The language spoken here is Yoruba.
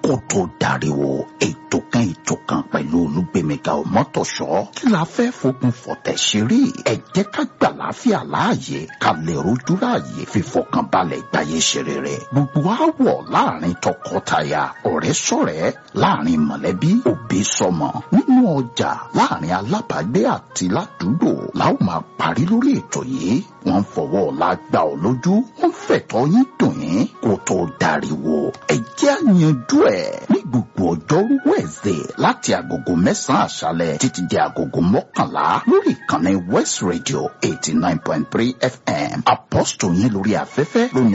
kó tó dariwo ètò kan ètò kan pẹ̀lú olúgbèmíga ọmọtọ̀ṣọ́ kí la fẹ́ fogun fọ̀tẹ̀ ṣeré ẹ jẹ́ ká gbà láfíà láàyè ká lè rojú láàyè fífọkànbalẹ̀ gbáyé ṣeré rẹ̀ gbogbo àwọ̀ láàrin tọkọtaya ọ̀rẹ́ sọ̀rẹ́ láàrin mọ̀lẹ́bí òbí sọmọ nínú ọjà láàrin alábàágbé àti ládùúgbò la ó máa parí lórí ètò yìí wọ́n fọwọ́ ọ̀la gbà ọ́ lójú wọ́n fẹ̀tọ́ yín dùn yín kó tó dariwo ẹ jẹ́ àyànjú ẹ̀ ní gbogbo ọjọ́rú wẹ̀ẹ́sẹ̀ láti agogo mẹ́sàn-án àṣálẹ̀ títí di agogo mọ́kànlá lórí ìkànnì West Radio eighty nine point three FM apọ́sítò yín lórí afẹ́fẹ́ lónìí.